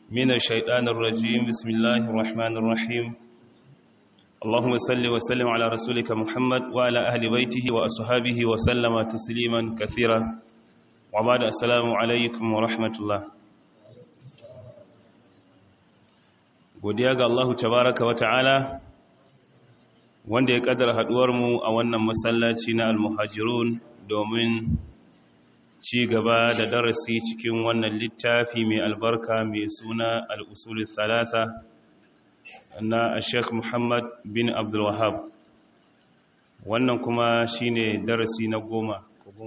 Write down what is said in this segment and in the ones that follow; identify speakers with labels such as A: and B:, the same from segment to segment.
A: من الشيطان الرجيم بسم الله الرحمن الرحيم اللهم صل وسلم على رسولك محمد وعلى أهل بيته وأصحابه وسلم تسليما كثيرا وبعد السلام عليكم ورحمة الله godiya ga Allah tabaraka wa ta'ala wanda ya kaddara haduwar mu a wannan masallaci na al-muhajirun domin ci gaba da darasi cikin wannan littafi mai albarka mai suna al-usul thalatha na Sheikh Muhammad bin Abdul Wahhab wannan kuma shine darasi na goma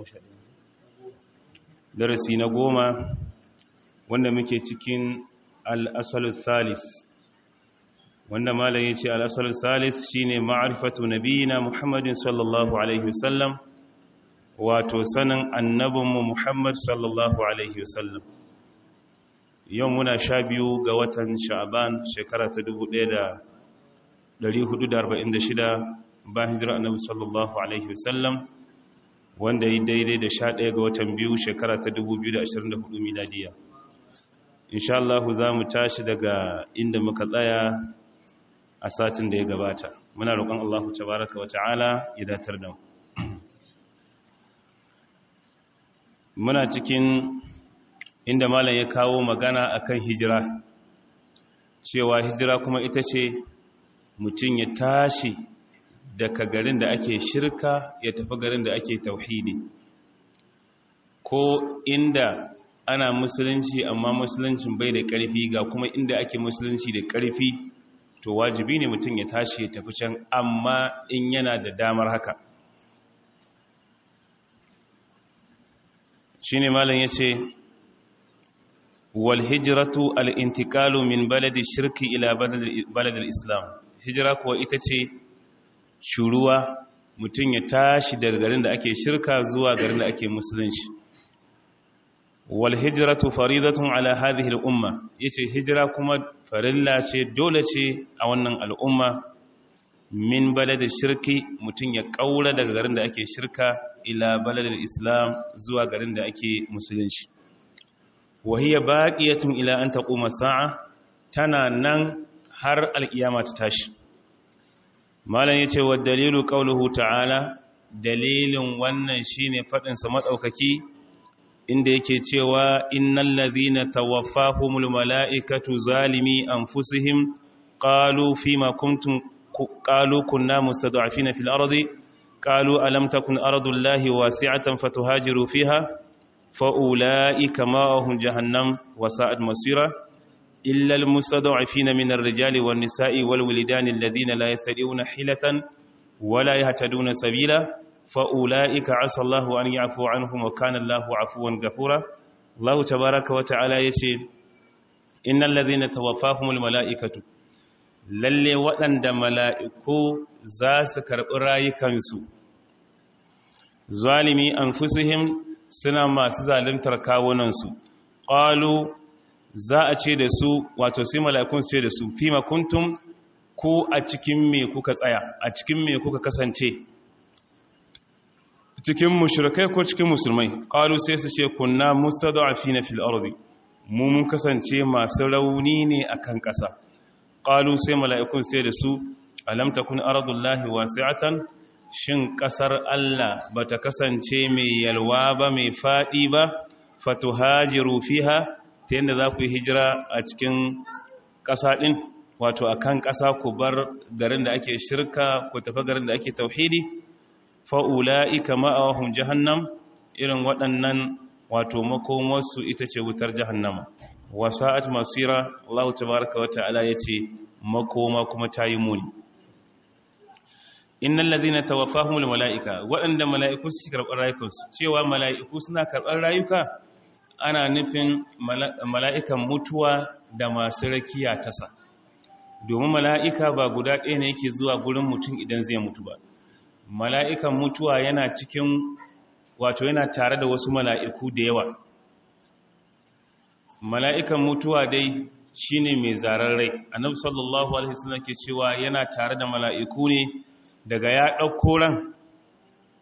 A: darasi na goma wanda muke cikin al-asal thalis wanda malam yace al-asal thalis shine ma'rifatu nabiyina Muhammadin sallallahu alaihi wasallam wato sanin annabinmu Muhammad sallallahu alaihi wasallam yau muna sha biyu ga watan sha'aban shekara ta 1446 bayan hijira annabi sallallahu alaihi wasallam wanda yi daidai da sha ɗaya ga watan biyu shekara ta 2024 miladiya insha Allah za mu tashi daga inda muka tsaya a satin da ya gabata muna roƙon Allah tabaraka wa ta'ala ya datar da mu muna cikin inda malam ya kawo magana akan hijira cewa hijira kuma ita ce mutum ya tashi daga garin da ake shirka ya tafi garin da ake tauhidi ko inda ana musulunci amma musuluncin bai da ƙarfi ga kuma inda ake musulunci da ƙarfi to wajibi ne mutum ya tashi ya tafi can amma in yana da damar haka shi ne malin ya ce walhijiratu al'intikalu min baladin shirki ila baladin islam hijira kuwa ita ce shuruwa mutum ya tashi daga garin da ake shirka zuwa garin da ake musulunci walhijiratu faridatun ala hadhihi al'umma yace hijira kuma farilla ce dole ce a wannan al'umma min baladin shirki mutum ya kaura daga garin da ake shirka ila baladin islam zuwa garin da ake musulunci wahiyya baqiyatun ila an taquma sa'a tana nan har alkiyama ta tashi malam yace wa dalilu qawluhu ta'ala dalilin wannan shine fadin sa madaukaki inda yake cewa innal ladhina tawaffahumul malaikatu zalimi anfusihim qalu fima kuntum qalu kunna mustad'afina fil ardi قالوا ألم تكن أرض الله واسعة فتهاجروا فيها فأولئك ماءهم جهنم وساءت مصيرا إلا المستضعفين من الرجال والنساء والولدان الذين لا يستطيعون حيلة ولا يهتدون سبيلا فأولئك عسى الله أن يعفو عنهم وكان الله عفوا غفورا الله تبارك وتعالى يشي إن الذين توفاهم الملائكة lalle waɗanda mala'iku za su karɓi rayukansu zalimi an fusihim suna masu zalimtar kawunansu ƙalu za a ce da su wato sai mala'ikun su ce da su fi makuntum ko a cikin me kuka tsaya a cikin me kuka kasance cikin mushrikai ko cikin musulmai ƙalu sai su ce kunna mustada'afi na fil ardi mu mun kasance masu rauni ne akan ƙasa ƙalu sai mala'ikun sai da su alam takun ardullahi wasi'atan shin ƙasar Allah ba ta kasance mai yalwa ba mai faɗi ba fatuhajiru fiha ta yadda za ku yi hijira a cikin ƙasa ɗin wato a kan ƙasa ku bar garin da ake shirka ku tafi garin da ake tauhidi fa'ula'ika ma'awahun jahannam irin waɗannan wato makomarsu ita ce wutar jahannama wasa'at masira Allah tabaraka wa ta'ala yace makoma kuma tayi muni innal ladhina tawaffahumul malaika waɗanda mala'iku suke karɓar rayukansu cewa mala'iku suna karɓar rayuka ana nufin mala'ikan mutuwa da masu rakiya tasa domin mala'ika ba guda ɗaya ne yake zuwa gurin mutum idan zai mutu ba mala'ikan mutuwa yana cikin wato yana tare da wasu mala'iku da yawa mala'ikan mutuwa dai shine mai zarar rai annabi sallallahu alaihi wasallam ke cewa yana tare da mala'iku ne daga ya ɗauko ran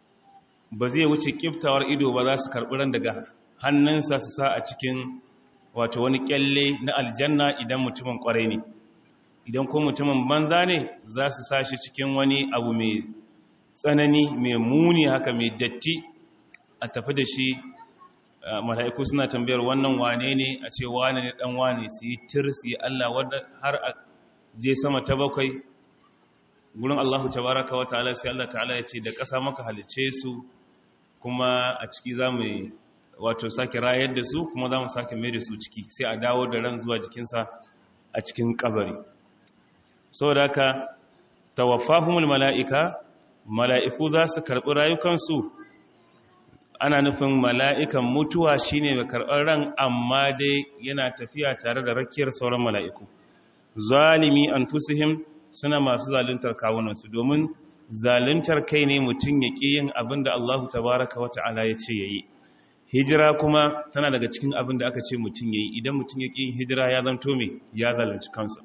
A: ba zai wuce kiftawar ido ba za su karɓi ran daga hannunsa su sa a cikin wato wani kyalle na aljanna idan mutumin kwarai ne idan ko mutumin banza ne za su sashi cikin wani abu mai tsanani mai muni haka mai datti a tafi da shi mala'iku suna tambayar wannan wane ne a ce wane ne dan wane su yi tir su yi Allah wadda har a je sama ta bakwai gurin Allahu tabaraka wa ta'ala sai Allah ta'ala ya ce da ƙasa maka halice su kuma a ciki za mu wato sake rayar da su kuma za mu sake mai da su ciki sai a dawo da ran zuwa jikinsa a cikin kabari saboda haka tawaffahumul mala'ika mala'iku za su karɓi rayukansu ana nufin mala'ikan mutuwa shine mai karɓar ran amma dai yana tafiya tare da rakiyar sauran mala'iku zalimi an fusihim suna masu zaluntar kawunansu domin zaluntar kai ne mutum ya ƙi yin abin da allahu tabaraka wa ta'ala ya ce ya yi hijira kuma tana daga cikin abin da aka ce mutum ya yi idan mutum ya ƙi yin hijira ya zanto mai ya zalunci kansa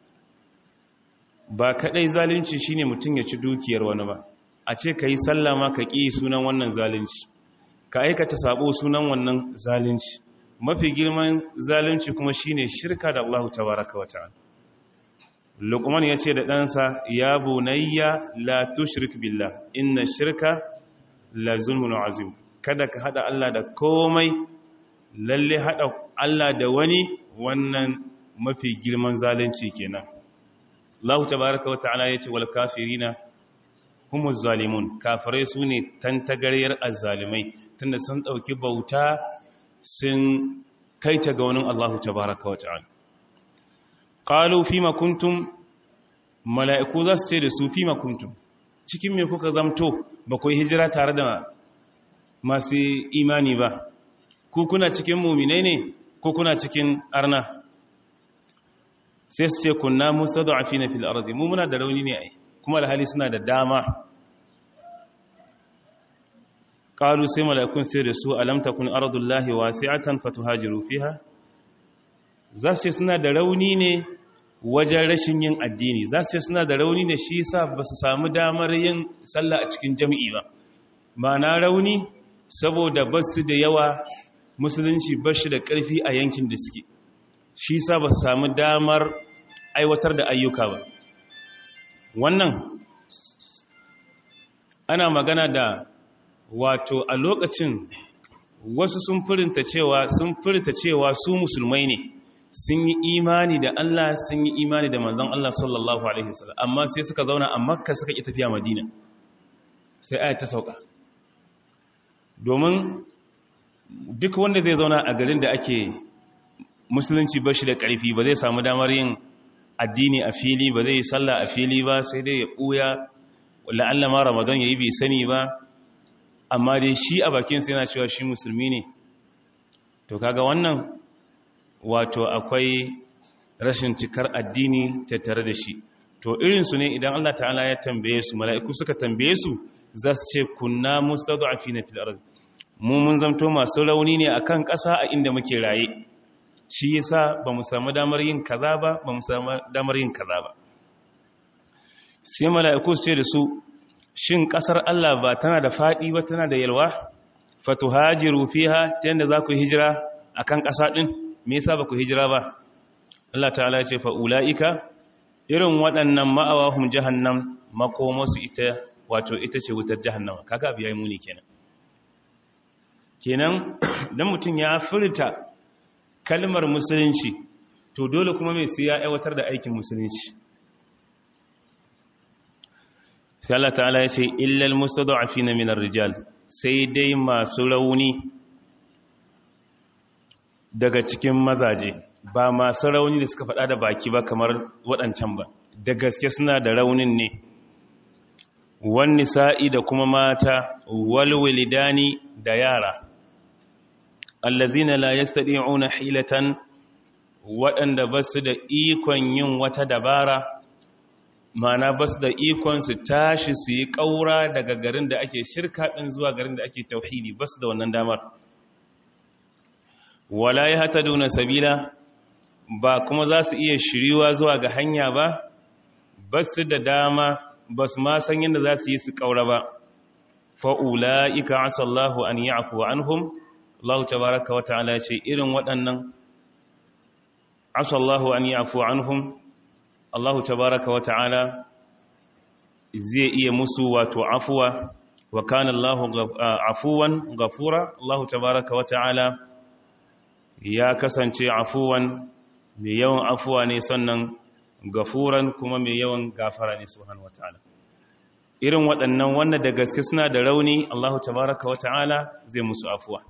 A: ba kaɗai zalunci shine mutum ya ci dukiyar wani ba a ce ka yi sallama ka ƙi sunan wannan zalunci ka aikata sabo sunan wannan zalunci mafi girman zalunci kuma shine shirka da Allah tabaraka wa ta'ala Luqman ya ce da ɗansa ya bunayya la tushrik billah inna shirka la zulmun azim kada ka hada Allah da komai lalle hada Allah da wani wannan mafi girman zalunci kenan Allah tabaraka wa ta'ala ya ce wal kafirina humuz zalimun kafirai sune tantagaryar azzalimai tunda sun ɗauki bauta sun kaita ga wani Allah tabaraka wa ta'ala qalu fima kuntum mala'iku za su ce da su fima kuntum cikin me kuka zamto ba ku hijira tare da masu imani ba ku kuna cikin muminai ne ko kuna cikin arna sai su ce kunna mustada'afina fil ardi mu muna da rauni ne ai kuma alhali suna da dama qalu sai mala'ikun sai da su alam takun ardullahi wasi'atan fatuhajiru fiha za su ce suna da rauni ne wajen rashin yin addini za su ce suna da rauni ne shi yasa ba su samu damar yin sallah a cikin jami'i ba ma'ana rauni saboda ba su da yawa musulunci ba shi da ƙarfi a yankin da suke shi yasa ba su samu damar aiwatar da ayyuka ba wannan ana magana da wato a lokacin wasu sun furinta cewa sun furta cewa su musulmai ne sun yi imani da Allah sun yi imani da manzon Allah sallallahu alaihi wasallam amma sai suka zauna a Makka suka ki tafiya Madina sai ayat ta sauka domin duk wanda zai zauna a garin da ake musulunci bashi da ƙarfi ba zai samu damar yin addini a fili ba zai yi sallah a fili ba sai dai ya ɓuya la'alla ma ramadan ya yi bai sani ba amma dai shi a bakinsa yana cewa shi musulmi ne to kaga wannan wato akwai rashin cikar addini tattare da shi to irinsu ne idan Allah ta'ala ya tambaye su mala'iku suka tambaye su za su ce kunna mustad'afina fil ard mu mun zamto masu rauni ne akan ƙasa a inda muke raye shi yasa ba mu samu damar yin kaza ba ba mu samu damar yin kaza ba sai mala'iku su ce da su shin ƙasar Allah ba tana da faɗi ba tana da yalwa fatuhajiru fiha ta yadda za ku hijira akan ƙasa ɗin me yasa ba ku hijira ba Allah ta'ala ya ce fa ulaika irin waɗannan ma'awahum jahannam makomasu ita wato ita ce wutar jahannama kaga abu yayi muni kenan kenan dan mutum ya furta kalmar musulunci to dole kuma mai sai ya aiwatar da aikin musulunci sai Allah ta'ala ya ce illal mustada'afina minar rijal sai dai masu rauni daga cikin mazaje ba masu rauni da suka faɗa da baki ba kamar waɗancan ba da gaske suna da raunin ne wani sa'i da kuma mata walwalidani da yara allazina la yastadi'una hilatan waɗanda ba su da ikon yin wata dabara mana ba su da ikon su tashi su yi ƙaura daga garin da ake shirka ɗin zuwa garin da ake tauhidi ba su da wannan damar wala ya hata duna sabila ba kuma za su iya shiriwa zuwa ga hanya ba ba su da dama ba su ma san yadda za su yi su ƙaura ba fa'ula'ika asallahu an yi afuwa an hum Allah tabaraka wa ta'ala ce irin waɗannan asallahu an yafu anhum Allahu tabaraka wa ta'ala zai iya musu wato afuwa wa kana Allahu afuwan ghafura Allahu tabaraka wa ta'ala ya kasance afuwan mai yawan afuwa ne sannan gafuran kuma mai yawan gafara ne subhanahu wa ta'ala irin waɗannan wanda da gaske suna da rauni Allahu tabaraka wa ta'ala zai musu afuwa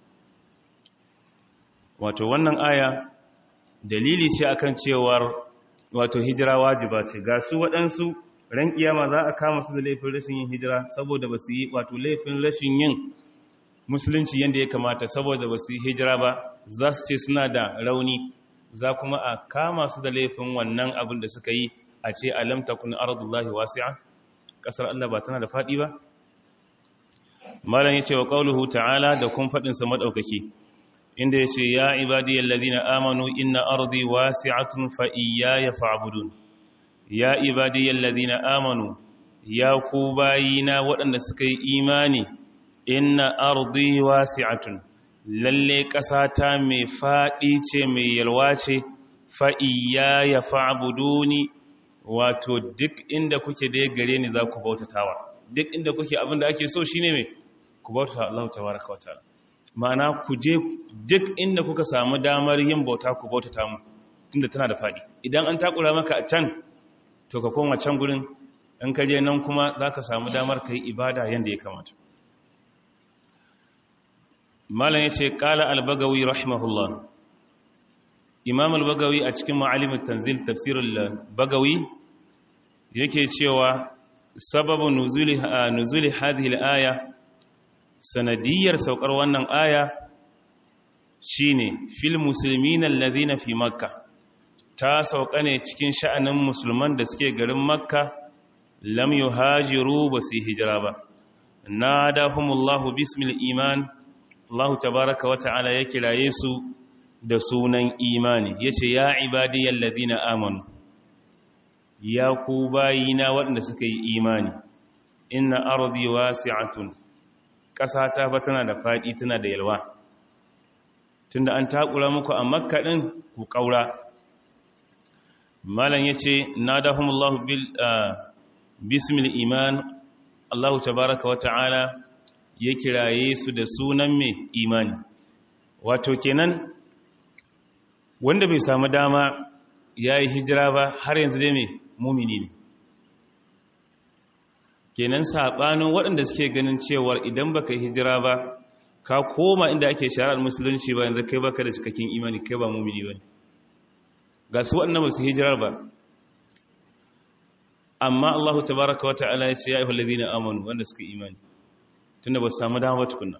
A: wato wannan aya dalili ce akan cewar wato hijira wajiba ce ga su waɗansu ran kiyama za a kama su da laifin rashin yin hijira saboda ba su yi wato laifin rashin yin musulunci yadda ya kamata saboda ba su yi hijira ba za su ce suna da rauni za kuma a kama su da laifin wannan abin da suka yi a ce alamta kun ardullahi wasi'a kasar Allah ba tana da faɗi ba malam yace wa qauluhu ta'ala da kun fadin sa madaukaki inda yace ya ibadiyal ladina amanu inna ardi wasi'atun fa iyaya fa'budun ya ibadiyal ladina amanu ya ku bayina waɗanda suka yi imani inna ardi wasi'atun lalle ƙasata mai faɗi ce mai yalwa ce fa iyaya fa'buduni wato duk inda kuke da gare ni za ku bautatawa duk inda kuke abin da ake so shine mai ku bautata Allah tabaraka wa ta'ala ma'ana ku je duk inda kuka samu damar yin bauta ku bautata mu tunda tana da fadi idan an takura maka a can to ka koma can gurin in ka je nan kuma zaka samu damar kai ibada yanda ya kamata malam yace qala al-bagawi rahimahullah imam al-bagawi a cikin ma'alimin tanzil tafsirul bagawi yake cewa sababu nuzuli nuzuli hadhihi al-aya sanadiyar saukar wannan aya shine fil muslimina alladhina fi makka ta sauka ne cikin sha'anin musulman da suke garin makka lam yuhajiru ba su hijira ba nadahumullahu bismil iman Allah tabaaraka wa ta'ala ya kiraye su da sunan imani ya ce ya ibadiyar ladina amanu ya ku bayina waɗanda suka yi imani inna ardi wasi'atun ƙasa ta fa tana da faɗi tana da yalwa tunda an takura muku a makka ɗin ku ƙaura malam ya ce na dahumullahu bismil iman allahu tabaraka wa ta'ala ya kiraye su da sunan mai imani wato kenan wanda bai samu dama ya yi hijira ba har yanzu dai mai mumini ne kenan saɓanin waɗanda suke ganin cewar idan baka hijira ba ka koma inda ake shari'ar musulunci ba yanzu kai baka da cikakken imani kai ba mumini ba ga su waɗanda ba su hijirar ba amma Allah tabaraka wa ta'ala ya ce ya ayyuhal ladina amanu wanda suka imani tunda ba su samu dama ba tukunna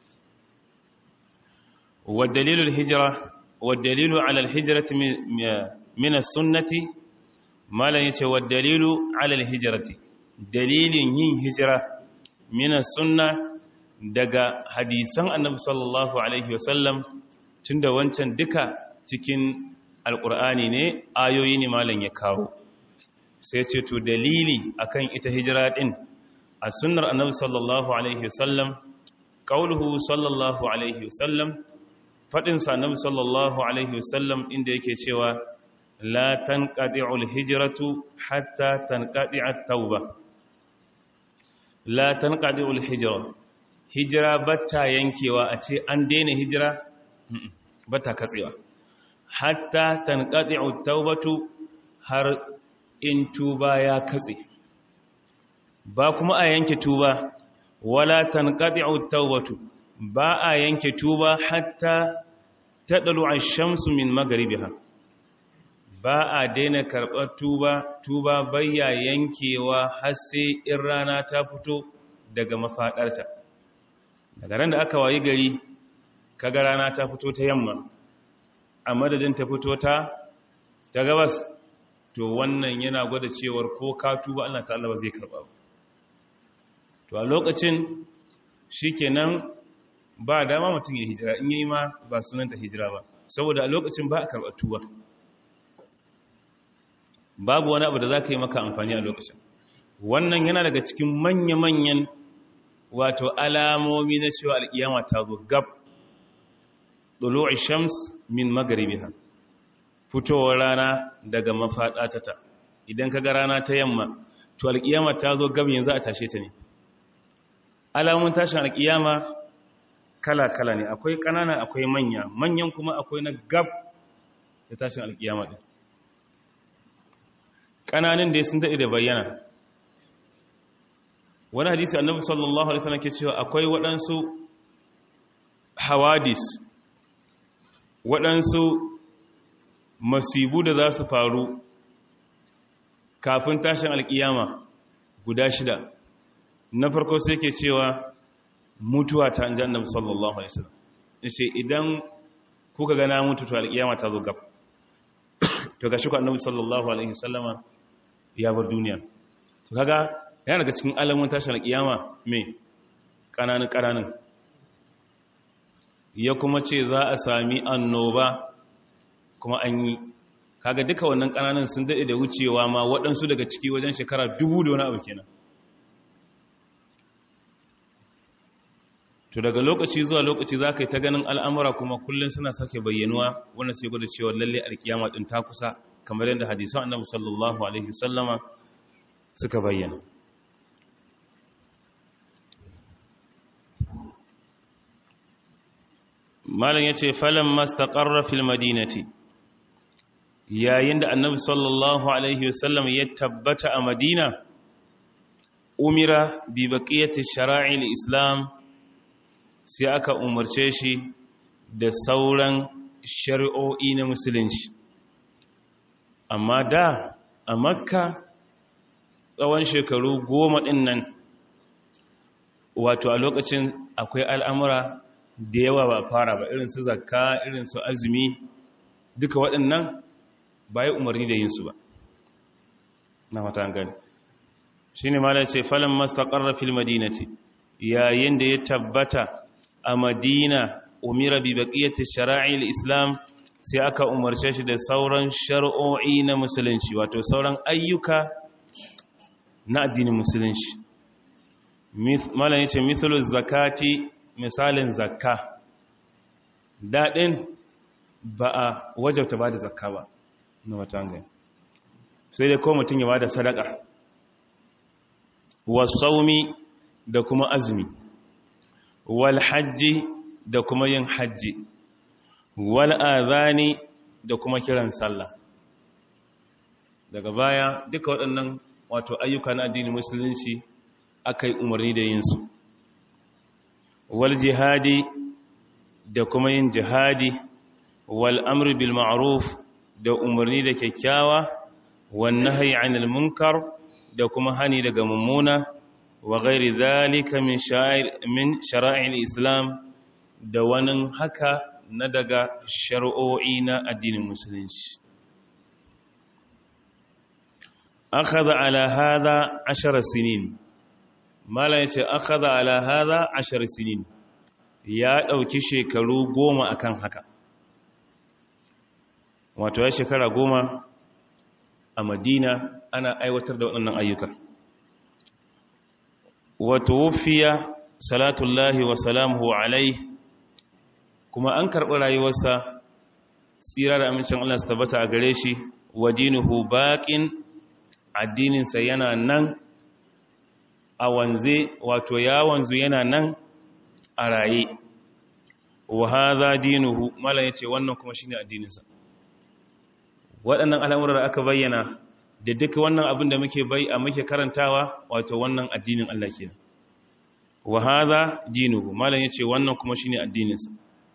A: wa dalilul hijra والدليل على الهجرة من السنة ما لا يتي والدليل على الهجرة دليل yin hijira من السنة daga hadisan annabi sallallahu alaihi wasallam tunda wancan duka cikin alkur'ani ne ayoyi ne malam ya kawo sai ce to dalili akan ita hijira din a sunnar annabi sallallahu alaihi wasallam qauluhu sallallahu alaihi wasallam faɗinsa annabi sallallahu alaihi wasallam inda yake cewa la tanqati'ul hijratu hatta tanqati'at tauba la tanqati'ul hijra hijira batta yankewa a ce an daina hijira batta katsewa hatta tanqati'ut taubatu har in tuba ya katse ba kuma a yanke tuba wala tanqati'ut taubatu ba a yanke tuba hatta ta ɗalu a shamsu min magaribiha ba a daina karɓar tuba tuba bayya yankewa har sai in rana ta fito daga mafaɗarta daga ran da aka wayi gari kaga rana ta fito ta yamma a madadin ta fito ta ta gabas to wannan yana gwada cewar ko ka tuba Allah ta'ala ba zai karɓa ba to a lokacin shikenan ba dama mutum ya hijira in yi ma ba sunanta hijira ba saboda a lokacin ba a karɓar tuba babu wani abu da za ka yi maka amfani a lokacin wannan yana daga cikin manya-manyan wato alamomi na cewa al'iyama ta zo gab ɗulu'i shams min magaribiha fitowar rana daga mafaɗatata idan ka ga rana ta yamma to alƙiyama ta zo gab yanzu a tashe ta ne alamun tashin alƙiyama kala-kala ne akwai ƙanana akwai manya manyan kuma akwai na gab da tashin alƙiyama ɗin ƙananin da sun daɗe da bayyana wani hadisi annabi sallallahu alaihi wasallam ke cewa akwai waɗansu hawadis waɗansu masibu da za su faru kafin tashin alƙiyama guda shida na farko sai ke cewa mutuwa ta anjan annabi sallallahu alaihi wasallam yace idan kuka ga na mutu to alƙiyama ta zo gab to gashi ku annabi sallallahu alaihi wasallama ya bar duniya to kaga yana daga cikin alamun tashin alƙiyama me ƙananan ƙananan ya kuma ce za a sami annoba kuma an yi kaga duka wannan ƙananan sun daɗe da wucewa ma waɗansu daga ciki wajen shekara dubu da wani abu kenan to daga lokaci zuwa lokaci za ka yi ta ganin al'amura kuma kullum suna sake bayyanuwa wanda sai gwada cewa lalle alkiyama ɗin ta kusa kamar yadda hadisan annabi sallallahu alaihi wasallama suka bayyana malam ya ce falon mastaƙarra fil madinati yayin da annabi sallallahu alaihi wasallam ya tabbata a madina umira bi baqiyati shara'il islam sai aka umarce shi da sauran shari'o'i na musulunci amma da a makka tsawon shekaru goma ɗin nan wato a lokacin akwai al'amura da yawa ba fara ba irin su zakka irin su azumi duka waɗannan ba yi umarni da yinsu ba na mata gani shi ne mala ce falon mastaƙarra fil madinati yayin da ya tabbata a madina umira bi baƙiyyata shara'il islam sai aka umarce shi da sauran shari'o'i na musulunci wato sauran ayyuka na addinin musulunci malam ya ce mithlu zakati misalin zakka daɗin ba a wajabta ba da zakka ba na watan sai dai ko mutum ya ba da sadaka wasaumi da kuma azumi wal hajji da kuma yin hajji wal azani da kuma kiran sallah daga baya duka waɗannan wato ayyuka na addinin musulunci aka yi umarni da yinsu wal jihadi da kuma yin jihadi wal amri bil ma'ruf da umarni da kyakkyawa wan nahyi 'anil munkar da kuma hani daga mummuna wa ghairi dhalika min sha'ir min shara'il islam da wani haka na daga shari'o'i na addinin musulunci akhadha ala hadha 10 sinin mala yace akhadha ala hadha 10 sinin ya dauki shekaru goma akan haka wato ya shekara goma a madina ana aiwatar da waɗannan ayyuka wato wufiya salatullahi wa salamuhu alaihi kuma an karɓi rayuwarsa tsira da amincin Allah su tabbata a gare shi wa dinuhu baƙin addininsa yana nan a wanze wato ya wanzu yana nan a raye wa haza dinuhu mala yace wannan kuma shine addininsa waɗannan al'amuran da aka bayyana da duk wannan abin da muke bai a muke karantawa wato wannan addinin Allah kenan wa hadha dinuhu malan yace wannan kuma shine addininsa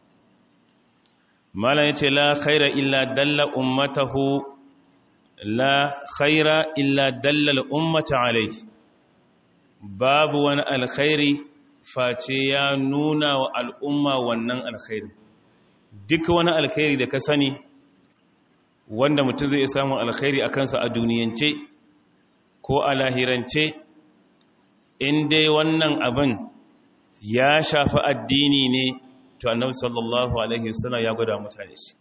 A: malan yace la khaira illa dalla ummatahu la khaira illa dalla al-ummata alayhi babu wani alkhairi face ya nuna wa al'umma wannan alkhairi duk wani alkhairi da ka sani wanda mutum zai samun alkhairi a kansa a duniyance ko a lahirance in dai wannan abin ya shafi addini ne to annabi sallallahu alaihi wasallam ya gwada mutane shi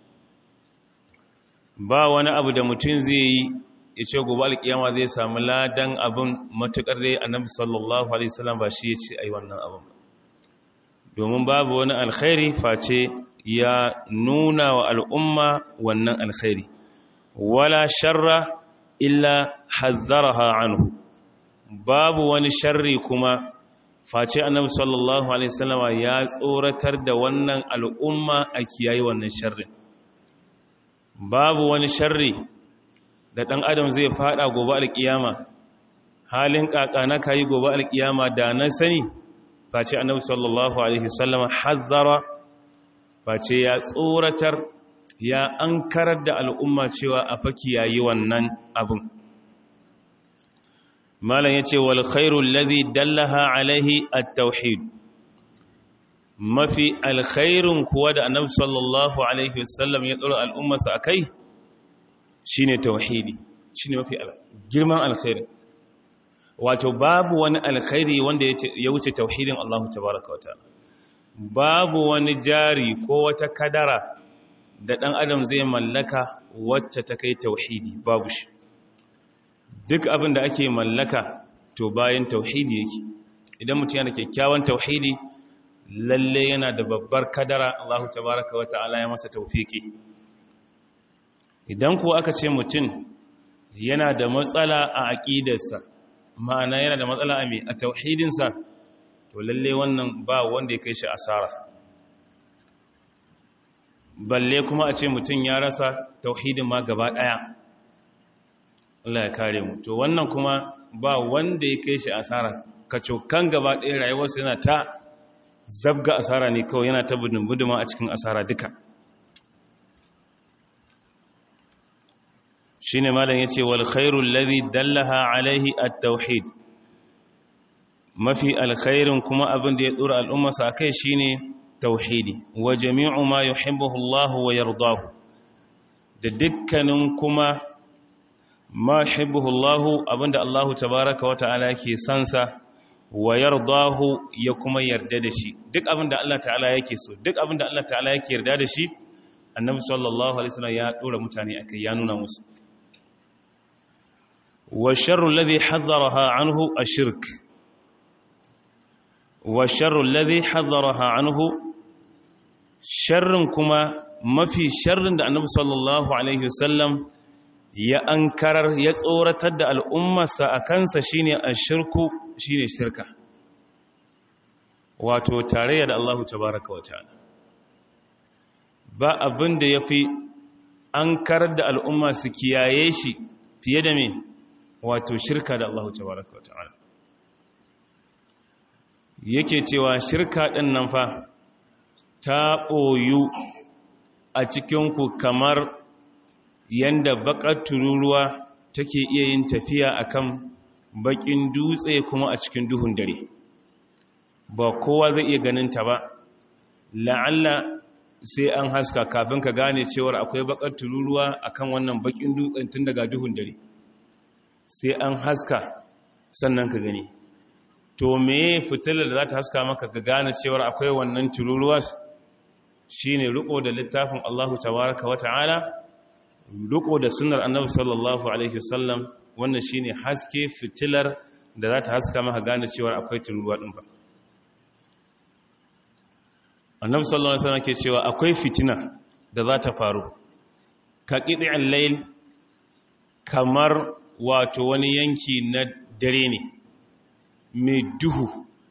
A: ba wani abu da mutum zai yi ya ce gobe alkiyama zai samu ladan abin matukar dai annabi sallallahu alaihi wasallam ba shi ya ce ai wannan abin domin babu wani alkhairi face ya nuna wa al'umma wannan alkhairi wala sharra illa hazzaraha anhu babu wani sharri kuma face annabi sallallahu alaihi wasallama ya tsoratar da wannan al'umma a kiyaye wannan sharrin babu wani sharri da ɗan adam zai fada gobe alƙiyama halin ƙaƙana kayi gobe alƙiyama da na sani face annabi sallallahu alaihi wasallama hazzara face ya tsoratar ya ankarar da al'umma cewa a faki yayi wannan abin malam yace wal khairul ladhi dallaha alaihi at-tauhid mafi alkhairun kuwa da annabi sallallahu alaihi wasallam ya dora al'ummarsa akai shine tauhidi shine mafi girman alkhairi wato babu wani alkhairi wanda ya wuce tauhidin Allah tabaaraka wataala babu wani jari ko wata kadara da dan adam zai mallaka wacce ta kai tauhidi babu shi duk abin da ake mallaka to bayan tauhidi yake idan mutum yana kyakkyawan tauhidi lalle yana da babbar kadara Allah tabaraka wa ta'ala ya masa taufiki idan kuwa aka ce mutum yana da matsala a aqidarsa ma'ana yana da matsala a mai a tauhidinsa to lalle wannan ba wanda ya kai shi asara balle kuma a ce mutum ya rasa tauhidin ma gaba daya Allah ya kare mu to wannan kuma ba wanda ya kai shi asara kacokan gaba ɗaya rayuwarsa yana ta zabga asara ne kawai yana ta buduma a cikin asara duka shi ne malam ya ce wal khairul ladhi dallaha alaihi at-tauhid mafi alkhairin kuma abin da ya dora al'ummarsa akai shine tauhidi wa jami'u ma yuhibbuhu Allah wa yardahu da dukkanin kuma ma yuhibbuhu Allah abinda Allah tabaaraka wa ta'ala ke sansa wa yardahu ya kuma yarda da shi duk abinda Allah ta'ala yake so duk abinda Allah ta'ala yake yarda da shi annabi sallallahu alaihi wasallam ya dora mutane akai ya nuna musu wa sharru alladhi hadaraha anhu ashirk wa sharru alladhi hadaraha anhu sharrin kuma mafi sharrin da annabi sallallahu alaihi wasallam ya ankarar ya tsoratar da al'ummarsa a kansa shine ashirku shine shirka wato tarayya da Allahu tabaraka wa ta'ala ba abin da yafi ankarar da al'umma su kiyaye shi fiye da me wato shirka da Allahu tabaraka wa ta'ala yake cewa shirka ɗin nan fa ta ɓoyu a cikinku kamar yanda baƙar tururuwa take iya yin tafiya akan baƙin dutse kuma a cikin duhun dare ba kowa zai iya ganin ta ba la'alla sai an haska kafin ka gane cewar akwai baƙar tururuwa akan wannan baƙin dutsen tun daga duhun dare sai an haska sannan ka gani to me fitilar da za ta haska maka ka gane cewar akwai wannan tururuwa shine riko da littafin Allahu tabaraka wa ta'ala riko da sunnar annabi sallallahu alaihi wasallam wannan shine haske fitilar da za ta haska maka gane cewar akwai tururuwa din ba annabi sallallahu alaihi wasallam ke cewa akwai fitina da za ta faru ka qid'al layl kamar wato wani yanki na dare ne mai duhu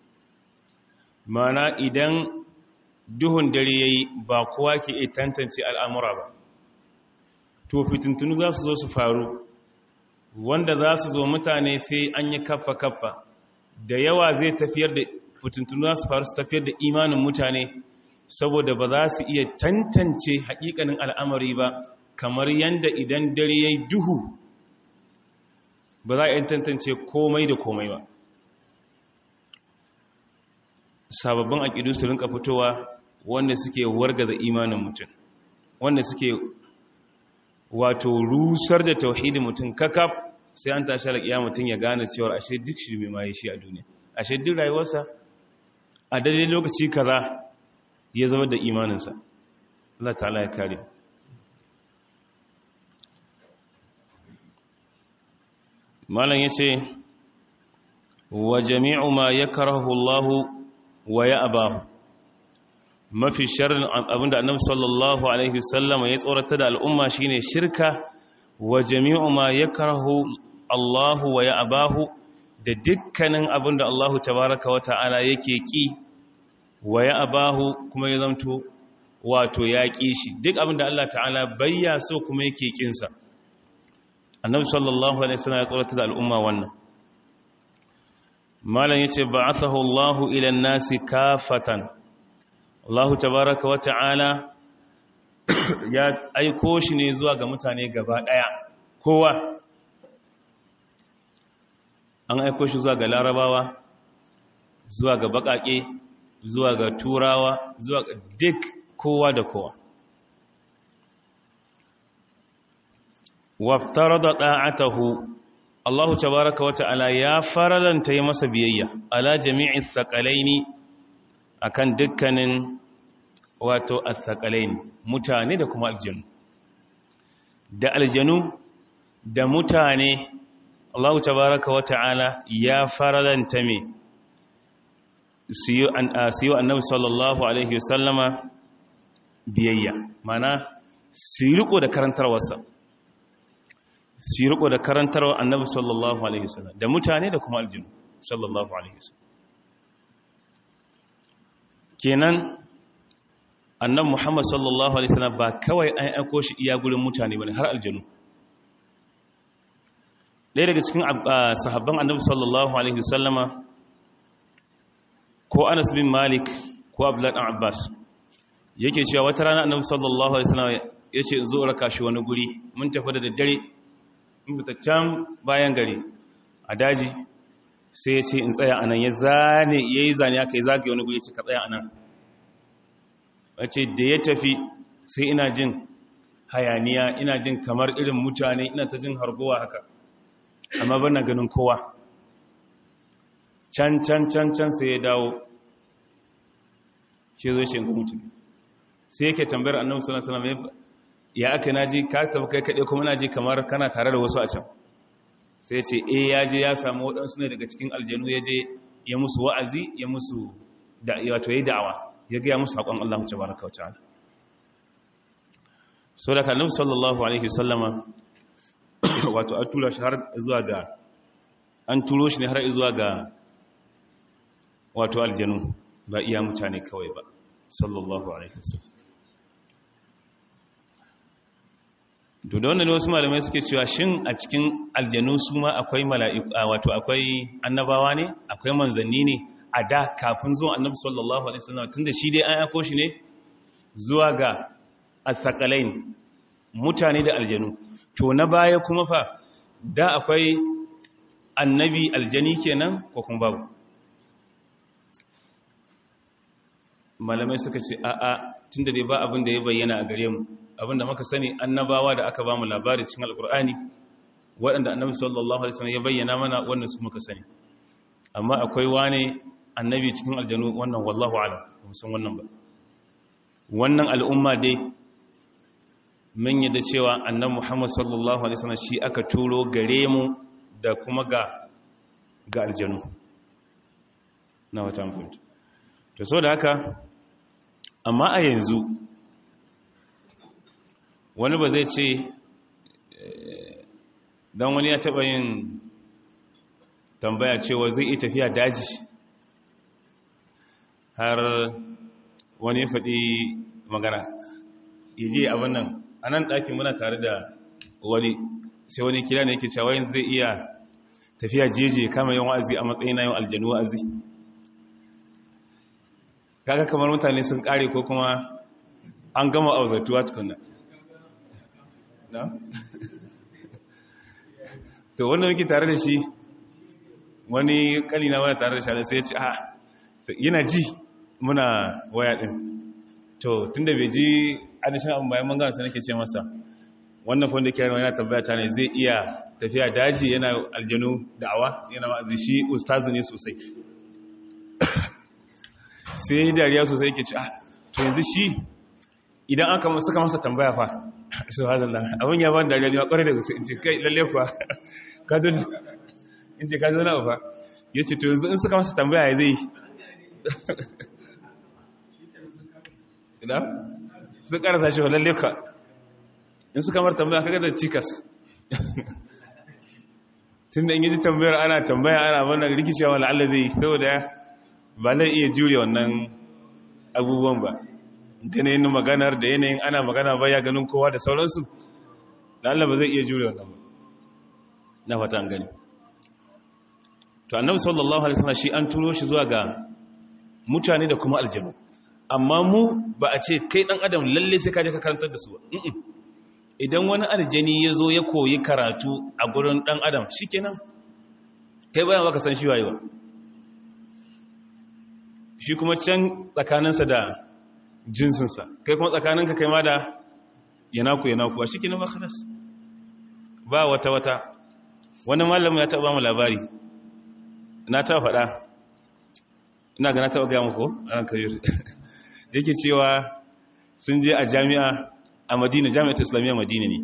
A: mana idan duhun dare ya yi ba kowa ke iya tantance al'amura ba to fitintunu za su zo su faru wanda za su zo mutane sai an yi kaffa-kaffa da yawa zai tafiyar da fitintunu za su faru su tafiyar da imanin mutane saboda ba za su iya tantance hakikanin al'amari ba kamar yadda idan dare ya yi duhu ba za a yi tantance komai da komai ba sababbin aƙidu su rinka fitowa wanda suke wargaza imanin mutum wanda suke wato rusar da tauhidin mutum kakaf sai an tashi alaƙiya mutum ya gane cewar ashe duk shi mai maye shi a duniya ashe duk rayuwarsa a daidai lokaci kaza ya zama da imaninsa Allah ta'ala ya kare malam yace wa jami'u ma yakrahu Allah wa ya'ba mafi sharrin abinda annabi sallallahu alaihi wasallam ya tsorata da al'umma shine shirka wa jami'u ma yakrahu Allahu wa ya'bahu da dukkanin abin da Allahu tabaraka wa ta'ala yake ki wa ya'bahu kuma ya zanto wato ya ki shi duk abin da Allah ta'ala bayya so kuma yake kinsa annabi sallallahu alaihi wasallam ya tsorata da al'umma wannan malam yace ba'athahu Allahu ila an-nasi kafatan Allahu tabaraka wa ta'ala ya aiko shi ne zuwa ga mutane gaba daya kowa an aiko shi zuwa ga larabawa zuwa ga bakake zuwa ga turawa zuwa ga duk kowa da kowa waftarada da'atahu Allahu tabaraka wa ta'ala ya faralanta yi masa biyayya ala jami'i thaqalaini akan dukkanin wato athqalaini mutane da kuma aljanu da aljanu da mutane Allahu tabaraka wa ta'ala ya faralanta me siyo an siyo annabi sallallahu alaihi wasallama biyayya mana siriko da karantarwarsa su riko da karantarwa annabi sallallahu alaihi wasallam da mutane da kuma aljinu sallallahu alaihi wasallam kenan annabi muhammad sallallahu alaihi wasallam ba kawai an aiko shi iya gurin mutane bane har aljinu ɗaya daga cikin sahabban annabi sallallahu alaihi wasallama ko anas bin malik ko abdullahi dan abbas yake cewa wata rana annabi sallallahu alaihi wasallam yace in zo raka shi wani guri mun tafi da daddare can bayan gari a daji sai ya ce in tsaya a nan ya zane ya yi zane aka yi zagaye wani guri ce ka tsaya a nan wace da ya tafi sai ina jin hayaniya ina jin kamar irin mutane ina ta jin hargowa haka amma bana ganin kowa can can can can sai ya dawo shi zo shi ga mutum sai yake tambayar annabi sallallahu alaihi wasallam ya aka naji ka tafi kai kaɗai kuma naji kamar kana tare da wasu a can sai ce eh ya je ya samu waɗansu ne daga cikin aljanu ya je ya musu wa'azi ya musu wato ya da'awa ya gaya musu haƙon Allah ta baraka wa ta'ala so da kallon sallallahu alaihi wasallama wato an tura shi har zuwa ga an turo shi ne har zuwa ga wato aljanu ba iya mutane kawai ba sallallahu alaihi wasallam to da wannan wasu malamai suke cewa shin a cikin aljanu su ma akwai mala'iku wato akwai annabawa ne akwai manzanni ne a da kafin zuwa annabi sallallahu alaihi wasallam tunda shi dai an yako shi ne zuwa ga asakalain mutane da aljanu to na baya kuma fa da akwai annabi aljani kenan ko kuma babu malamai suka ce a'a tunda dai ba abin da ya bayyana a gare mu abinda muka sani annabawa da aka bamu labari cikin alkur'ani waɗanda annabi sallallahu alaihi wasallam ya bayyana mana wannan su muka sani amma akwai wani annabi cikin aljanu wannan wallahu alam ba san wannan ba wannan al'umma dai mun yadda cewa annabi Muhammad sallallahu alaihi wasallam shi aka turo gare mu da kuma ga ga aljanu na wata mutunta to so da haka amma a yanzu wani ba zai ce don wani ya taɓa yin tambaya cewa zai iya tafiya daji har wani faɗi magana ya je abin nan a nan ɗakin muna tare da wani sai wani kira ne yake cewa zai iya tafiya jeje kama yin wa'azi a matsayin na yin aljanu wa'azi kaga kamar mutane sun ƙare ko kuma an gama auzatuwa tukunna na? to wanda muke tare da shi wani kalina wani tare da shi sai ya ce a yana ji muna waya din to tun da bai ji adishin abin bayan mangana sai nake ce masa wannan fanda kyarwa yana tambaya ta ne zai iya tafiya daji yana aljanu da'awa yana ma'azi shi ustazu ne sosai sai yi dariya sosai ke ce a to yanzu shi idan aka suka masa tambaya fa subhanallah abin ya ban dariya ne kwarai da gaske in ce kai lalle kuwa ka zo in ce ka zo na fa yace to yanzu in suka masa tambaya ya zai ina su karasa shi lalle ka in suka mar tambaya kaga da cikas tun da in yi tambayar ana tambaya ana wannan rikicewa la'alla zai saboda ba zai iya jure wannan abubuwan ba da yanayin maganar da yanayin ana magana ba ya ganin kowa da sauransu la'alla ba zai iya jure wannan ba na fata an gani to annabi sallallahu alaihi wasallam shi an turo shi zuwa ga mutane da kuma aljanu amma mu ba a ce kai dan adam lalle sai ka je ka karantar da su ba idan wani aljani ya zo ya koyi karatu a gurin dan adam shikenan kai bayan baka san shi waye ba shi kuma can tsakaninsa da jinsinsa kai kuma tsakaninka kai ma da yanaku yanaku a shikenan ba khalas ba wata wata wani malamin ya taɓa mu labari na taɓa faɗa ina ga na taɓa gaya muku a ran kabir yake cewa sun je a jami'a a madina jami'ar islamiyya madina ne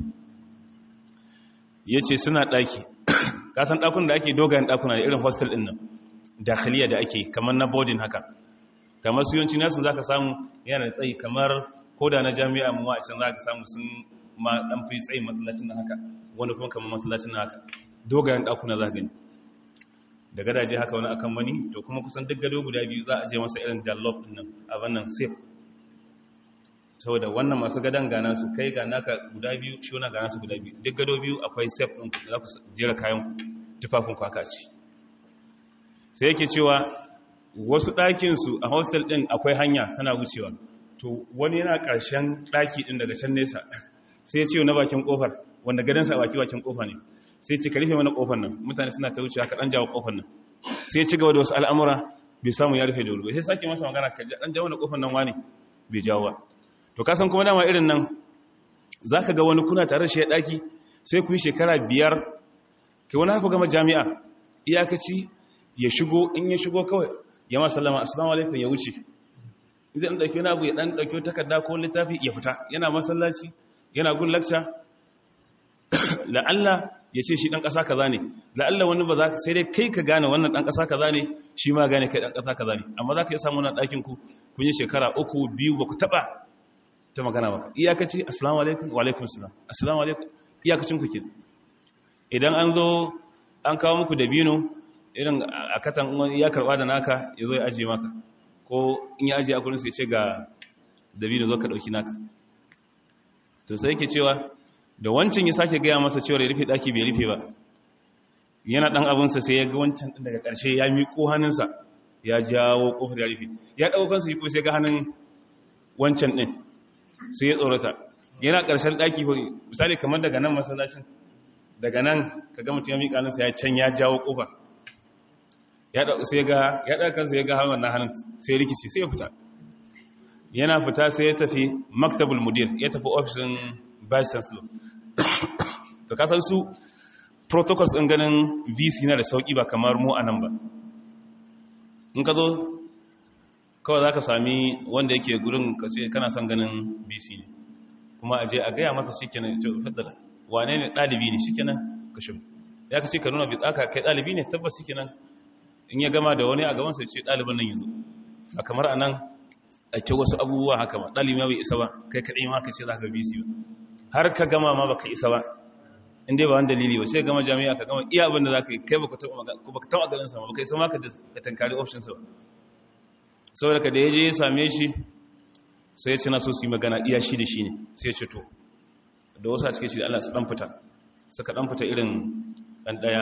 A: ya ce suna ɗaki kasan ɗakun da ake dogayen ɗakuna da irin hostel ɗin nan dakhiliya da ake kamar na boarding haka kamar su yawanci nasu za ka samu yana da tsayi kamar koda na jami'a mu a can za ka samu sun ma ɗan fi tsayi matsalacin nan haka wani kuma kamar matsalacin nan haka dogayen ɗakuna za gani da gadaje haka wani akan wani to kuma kusan duk gado guda biyu za a je masa irin dialogue din nan a wannan safe saboda wannan masu gadon gana su kai ga naka guda biyu shi wani gana su guda biyu duk gado biyu akwai safe ɗin ku za ku jera kayan tufafin kwaka ce sai yake cewa wasu ɗakinsu a hostel ɗin akwai hanya tana wucewa to wani yana ƙarshen ɗaki ɗin daga can nesa sai ya ce na bakin ƙofar wanda gadonsa a baki bakin ƙofa ne sai ce ka rufe mana kofar nan mutane suna ta wuce ka dan jawo kofar nan sai ci gaba da wasu al'amura bai samu ya rufe da wuri sai sake masa magana ka dan jawo na kofar nan wani bai jawo ba to ka san kuma dama irin nan zaka ga wani kuna tare da shi ya daki sai ku yi shekara biyar kai wani haka gama jami'a iyakaci ya shigo in ya shigo kawai ya ma sallama assalamu alaikum ya wuce zai dan dauki wani abu ya dan dauki takarda ko littafi ya fita yana masallaci yana gun lecture la'alla ya ce shi ɗan ƙasa kaza ne la'alla wani ba za sai dai kai ka gane wannan ɗan ƙasa kaza ne shi ma gane kai ɗan ƙasa kaza ne amma za ka yi samu wannan ɗakin ku kun yi shekara uku biyu ba ku taɓa ta magana ba iyakaci assalamu alaikum wa alaikum salam assalamu alaikum iyakacin ku ke idan an zo an kawo muku dabino irin a katan wani ya karɓa da naka ya zo ya ajiye maka ko in ya ajiye a kurin sai ce ga dabino zo ka ɗauki naka to sai yake cewa da wancan ya sake gaya masa cewa ya rufe daki bai rufe ba yana dan abinsa sai ya ga wancan din daga ƙarshe ya miƙo hannunsa ya jawo kofar ya rufe ya ɗauko kansa shi ko sai ga hannun wancan din sai ya tsorata yana ƙarshen daki misali kamar daga nan masallacin daga nan ka ga mutum ya miƙa hannunsa ya can ya jawo kofar ya ɗauko sai ga ya ɗauko kansa ya ga hannun na hannun sai rikici sai ya fita yana fita sai ya tafi maktabul mudir ya tafi ofishin vice chancellor to kasar su protocols ɗin ganin vc na da sauƙi ba kamar mu a nan ba in ka zo kawai za ka sami wanda yake gurin ka ce kana son ganin vc ne kuma aje a gaya masa shi kenan to faddala wane ne ɗalibi ne shi kenan ka shi ya ka ce ka nuna bitsaka kai ɗalibi ne tabbas shi kenan in ya gama da wani a gabansa ya ce ɗalibin nan yanzu a kamar a nan a ce wasu abubuwa haka ba ɗalibi ma bai isa ba kai kaɗai ma ka ce za ka vc ba har ka gama ma baka isa ba inda ba wani dalili ba sai gama jami'a ka gama iya abin da za ka yi kai baka taɓa ganin sama baka isa ma ka tankari options ba saboda ka da ya je ya same shi sai ya ce na so su yi magana iya shi da shi ne sai ya ce to da wasu a cikin shi da Allah su ɗan fita suka ɗan fita irin ɗan ɗaya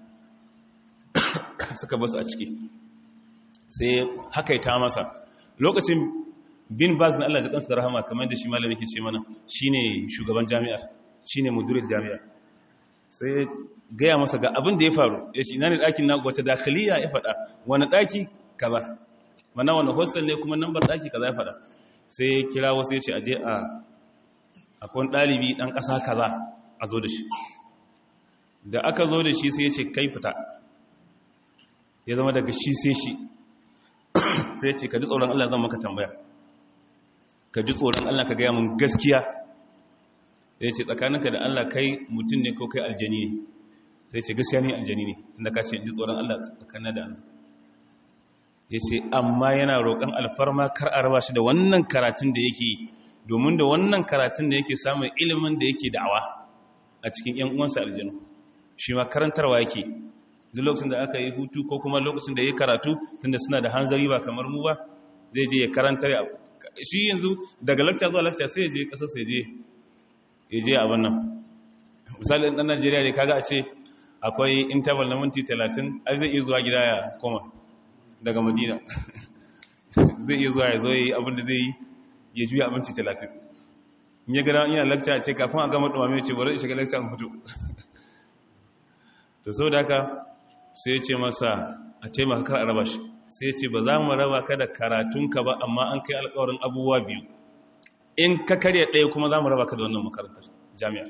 A: suka basu a ciki sai hakaita masa lokacin bin baz na Allah jikansu da rahama kamar da shi malami ke ce mana shine shugaban jami'ar shine mudirin jami'ar sai gaya masa ga abin da ya faru ya ce ina ne ɗakin na wata dakaliya ya faɗa wani ɗaki kaza mana wani hostel ne kuma nambar ɗaki kaza ya faɗa sai kira wasu ya ce aje a akwai ɗalibi ɗan ƙasa kaza a zo da shi da aka zo da shi sai ya ce kai fita ya zama daga shi sai shi sai ya ce ka ji tsoron Allah zan maka tambaya ka ji tsoron Allah ka gaya mun gaskiya ya ce tsakaninka da Allah kai mutum ne ko kai aljani ne sai ce gaskiya ne aljani ne tun da ka ce ji tsoron Allah tsakanin da Allah ya ce amma yana roƙon alfarma kar a raba shi da wannan karatun da yake domin da wannan karatun da yake samun ilimin da yake da'awa a cikin ‘yan uwansa aljanu shi ma karantarwa yake duk lokacin da aka yi hutu ko kuma lokacin da ya karatu tunda suna da hanzari ba kamar mu ba zai je ya karantar shi yanzu daga lakciya zuwa lakciya sai ya je ƙasar sai ya je abin nan misali ɗan najeriya ne kaga a ce akwai interval na minti 30 ai zai iya zuwa gida ya koma daga madina zai iya zuwa ya zo yi abin da zai yi ya juya a minti 30 in ya gada yana lakciya ce kafin a gama ɗumame ce bari shiga lakciya in fito to sau da haka sai ya ce masa a taimaka kar a raba shi sai ya ce ba za mu raba ka da karatunka ba amma an kai alkawarin abubuwa biyu in ka karya ɗaya kuma za mu raba ka da wannan makarantar jami'a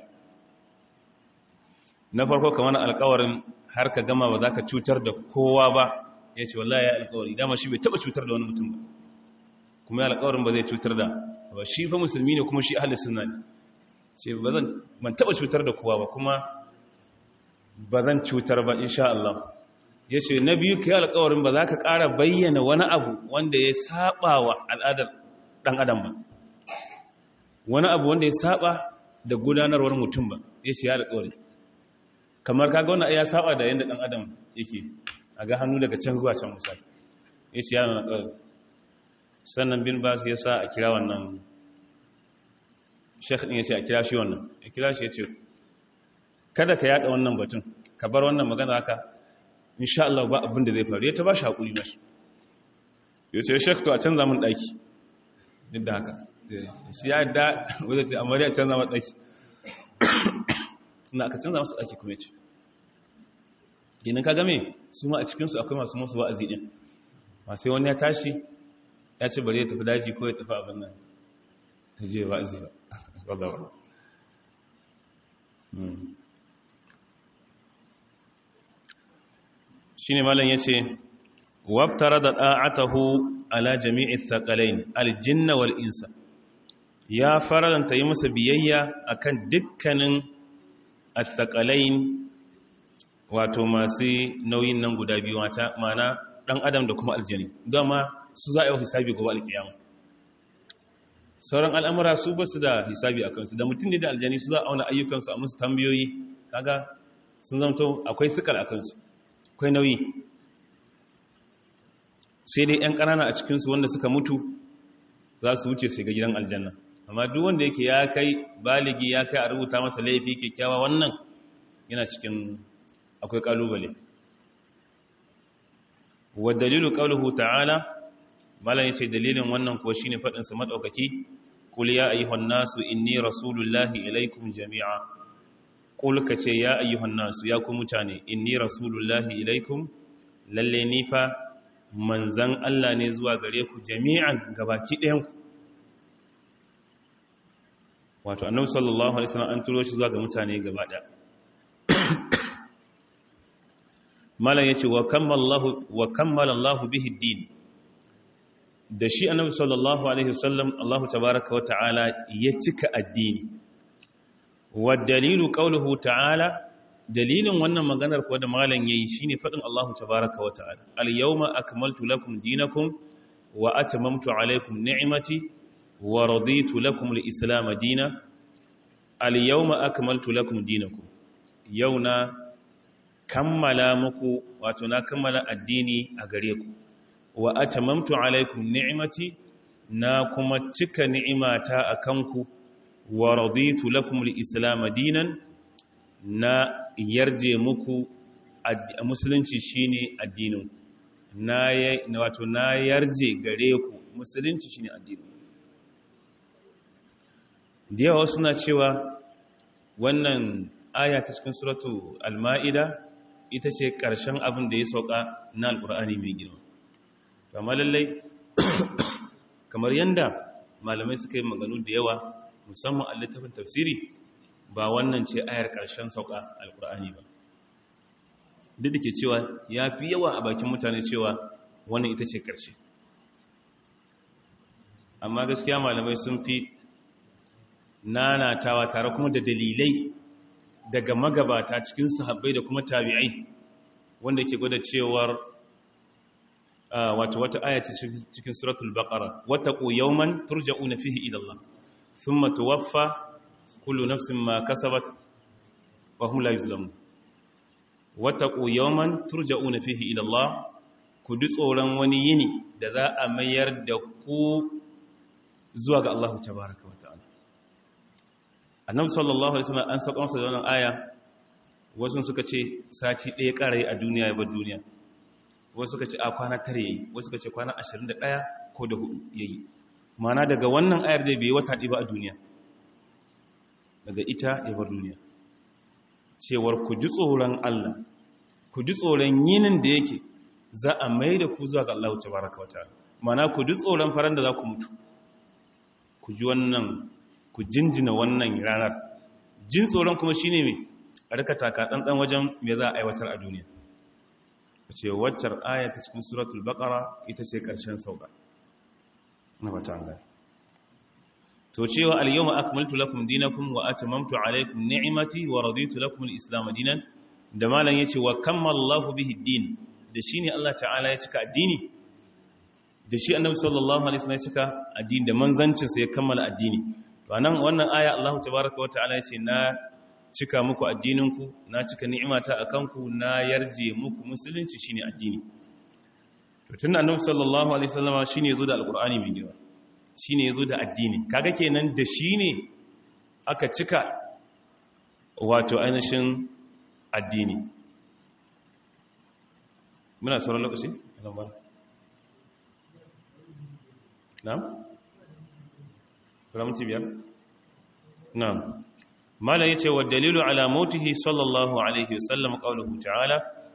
A: na farko kamar alkawarin har ka gama ba za ka cutar da kowa ba ya ce wallahi ya alkawari dama shi bai taba cutar da wani mutum ba kuma ya alkawarin ba zai cutar da ba shi fa musulmi ne kuma shi ahli sunna ne ce ba zan ban taba cutar da kowa ba kuma ba zan cutar ba insha Allah ya ce na biyu ka yi alkawarin ba za ka ƙara bayyana wani abu wanda ya saba wa al'adar ɗan adam ba wani abu wanda ya saba da gudanarwar mutum ba ya ce ya alkawari kamar kaga wannan ya saba da yanda dan adam yake a ga hannu daga can zuwa can misali yace yana na kawai sannan bin bas ya sa a kira wannan sheikh din yace a kira shi wannan ya kira shi yace kada ka yada wannan batun ka bar wannan magana haka insha Allah ba abin da zai faru ya ta ba shi hakuri mashi yace sheikh to a canza mun daki duk da haka shi ya da wajen amma dai a canza mun daki na aka canza masu ɗaki kuma ce ginin ka game su ma a cikinsu akwai masu masu wa'azi ɗin masu wani ya tashi ya ce bari ya tafi daji ko ya tafi abin nan ta je wa'azi ba wadda shi ne malam ya ce waftara da ɗa'atahu ala jami'i thakalain aljinna wal insa ya faranta yi masa biyayya akan dukkanin al-thaqalain wato masu nauyin nan guda biyu mata mana dan adam da kuma aljani dama su za a yi hisabi gobe alkiyama sauran al'amura su ba su da hisabi a kansu da mutum ne da aljani su za a auna ayyukansu a musu tambayoyi kaga sun zamto akwai fikar a kansu akwai nauyi sai dai 'yan ƙanana a cikinsu wanda suka mutu za su wuce sai ga gidan aljanna amma duk wanda yake ya kai baligi ya kai a rubuta masa laifi kyakkyawa wannan yana cikin akwai kalubale wa dalilu qawluhu ta'ala malan yace dalilin wannan kuwa shine fadin sa madaukaki qul ya ayyuhan nasu inni rasulullahi ilaikum jami'a qul kace ya ayyuhan nasu ya ku mutane inni rasulullahi ilaikum lalle ni fa manzan Allah ne zuwa gare ku jami'an gabaki ɗayan ku wato annabi sallallahu alaihi wasallam an turo shi zuwa ga mutane gaba daya malam yace wa kammalallahu wa kammala Allahu bihi din da shi annabi sallallahu alaihi wasallam Allah tabaaraka wa ta'ala ya cika addini wa dalilu qawluhu ta'ala dalilin wannan maganar kuwa da malam yayi shine fadin Allah tabaaraka wa ta'ala al yawma akmaltu lakum dinakum wa atmamtu alaykum ni'mati wa raditu lakum al-islam dina al-yawma akmaltu lakum dinakum yauna kammala muku wato na kammala addini a gare ku wa atamamtu alaikum ni'mati na kuma cika ni'imata akan ku wa raditu lakum al-islam dinan na yarje muku musulunci shine addinin na wato na yarje gare ku musulunci shine addinin da yawa suna cewa wannan aya ta cikin suratu al-ma'ida ita ce ƙarshen abin da ya sauka na alƙur'ani mai girma kama lallai kamar yadda malamai suka yi maganu da yawa musamman a littafin tafsiri ba wannan ce ayar ƙarshen sauka alƙur'ani ba duk da ke cewa ya fi yawa a bakin mutane cewa wannan ita ce ƙarshe amma gaskiya malamai sun fi nanatawa tare kuma da dalilai daga magabata cikin sahabbai da kuma tabi'ai wanda ke gwada cewar wato wata aya ce cikin suratul baqara wattaqu yawman turja'una fihi ila Allah thumma tuwaffa kullu nafsin ma kasabat wa hum la yuzlamun wattaqu yawman turja'una fihi ila Allah ku ji tsoron wani yini da za a mayar da ku zuwa ga Allah tabaaraka wa ta'ala annabi sallallahu alaihi wasallam an saka masa da wannan aya wasu suka ce sati ɗaya ƙarai a duniya ya bar duniya wasu suka ce a kwana tare yayi wasu suka ce kwana 21 ko da hudu yayi mana daga wannan ayar da bai wata ɗi ba a duniya daga ita ya bar duniya cewar ku ji tsoron Allah ku ji tsoron yinin da yake za a mai da ku zuwa ga Allah ta baraka wata mana ku ji tsoron faran da za ku mutu ku ji wannan ku jinjina wannan ranar jin tsoron kuma shine mai a rika taka tsantsan wajen me za a aiwatar a duniya ce waccar aya ta cikin suratul baqara ita ce ƙarshen sauka na bata an gani to cewa al-yawma akmaltu lakum dinakum wa atamamtu alaykum ni'mati wa raditu lakum al-islam dinan da malan yace wa kammala Allahu bihi din da shine Allah ta'ala ya cika addini da shi annabi sallallahu alaihi wasallam ya cika addini da manzancin sa ya kammala addini to anan wannan aya Allah tabaaraka wa ta'ala yace na cika muku addininku na cika ni'imata akan ku na yarje muku musulunci shine addini to tunda annabi sallallahu alaihi wasallam shine yazo da alqur'ani mai girma shine yazo da addini kaga kenan da shine aka cika wato ainihin addini muna sauran lokaci na'am ramti biyar na'am mala yace wa dalilu ala mautihi sallallahu alaihi wasallam qawluhu ta'ala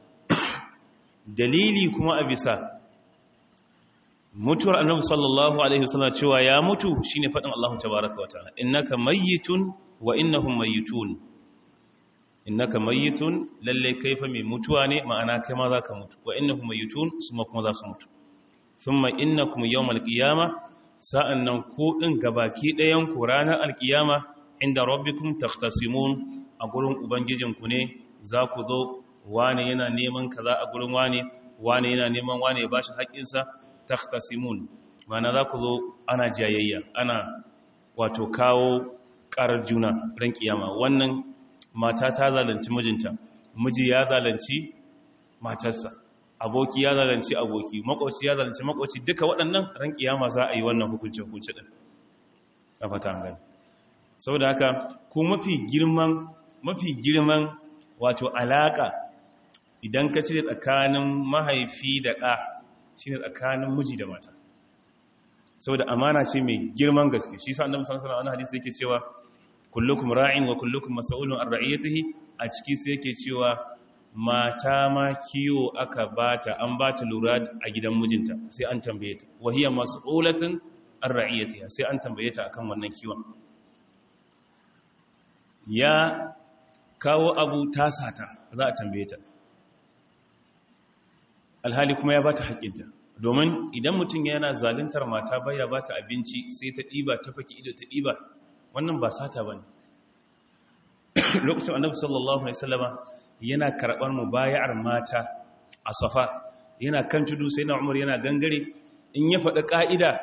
A: dalili kuma a bisa mutuwar annabi sallallahu alaihi wasallam cewa ya mutu shine fadin Allah tabaaraka wa ta'ala innaka mayyitun wa innahum mayyitun innaka mayyitun lalle kaifa mai mutuwa ne ma'ana kai ma zaka mutu wa innahum mayyitun suma kuma za su mutu thumma innakum yawmal qiyamah sa'annan ku din gabaki ɗayan ku ranar alkiyama inda rabbikum takhtasimun a gurin ubangijinku ne za ku zo wane yana neman kaza a gurin wane wane yana neman wane ya bashi haƙƙinsa takhtasimun mana za ku zo ana jayayya ana wato kawo ƙarar juna ran kiyama wannan mata ta zalunci mijinta miji ya zalunci matarsa aboki ya zalunci aboki makoci ya zalunci makoci duka waɗannan ran kiyama za a yi wannan hukunci hukunci din a fata an gani saboda haka ko mafi girman mafi girman wato alaka idan ka cire tsakanin mahaifi da ɗa shine tsakanin miji da mata saboda amana ce mai girman gaske shi sa annabi sallallahu alaihi wasallam hadisi yake cewa kullukum ra'in wa kullukum mas'ulun an ra'iyatihi a ciki sai yake cewa mata ma kiyo aka bata an bata lura a gidan mijinta sai an tambaye ta wa hiya mas'ulatun an ra'iyatiha sai an tambaye ta akan wannan kiwon ya kawo abu tasata za a tambaye ta alhali kuma ya bata haƙƙinta domin idan mutum yana zaluntar mata baya bata abinci sai ta ɗiba ta faki ido ta ɗiba wannan ba sata ba ne lokacin annabi sallallahu alaihi wasallama yana karɓar mu bayar mata a safa yana kan tudu sai na umar yana gangare in ya faɗi ƙa'ida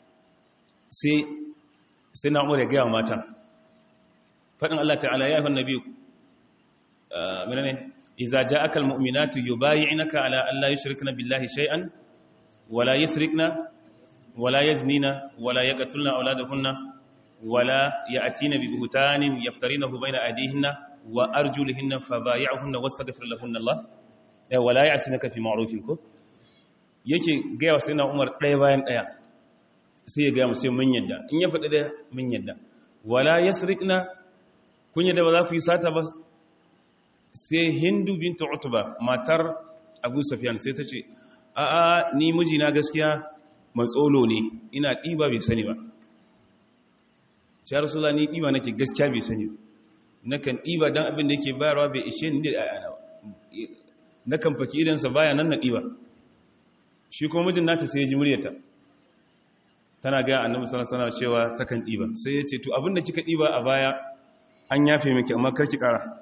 A: sai na umar ya gaya matan faɗin Allah ta'ala ya yi nabi menene iza ja'aka almu'minatu yubay'inaka ala an la yushrikna billahi shay'an wala yusrikna wala yaznina wala yaqtulna awladahunna wala ya'tina bi buhtanin yaftarinahu bayna aydihinna wa arjulihinna fabay'uhunna wastaghfir lahunna Allah wala ya'sinaka fi ma'rufin ko yake ga yawa sai na Umar ɗaya bayan ɗaya sai ya ga mu sai mun yadda in ya faɗi da mun yadda wala yasrikna kun yadda ba za ku yi sata ba sai hindu binta utuba matar abu safiyan sai ta ce a'a ni mijina gaskiya matsolo ne ina ɗiba bai sani ba shi rasula ni ɗiba nake gaskiya bai sani ba nakan ɗiba don abin da yake bayarwa bai ishe ni da ayana ba nakan faki idansa baya nan na ɗiba shi kuma mijin nata sai ya ji muryarta tana gaya annabi sallallahu alaihi cewa takan ɗiba sai ya ce to abin da kika ɗiba a baya an yafe miki amma karki ƙara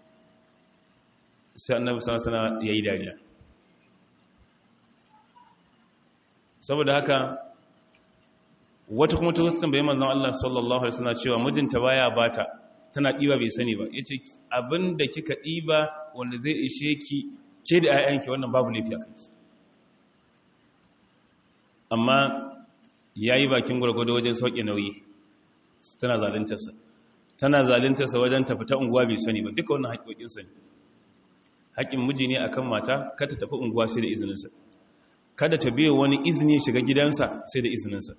A: sai annabi sallallahu ya yi dariya saboda haka wata kuma ta zata tambaye manzon Allah sallallahu alaihi wasallam cewa mijinta baya bata tana ɗiba bai sani ba ya ce abin da kika ɗiba wanda zai ishe ki ke da 'ya'yanki wannan babu laifi a kanki amma ya yi bakin gwargwado wajen sauƙi nauyi tana zalintarsa tana zalintarsa wajen tafi ta unguwa bai sani ba duka wannan haƙoƙinsa ne haƙin miji ne akan mata kada tafi unguwa sai da izininsa kada ta biya wani izini shiga gidansa sai da izininsa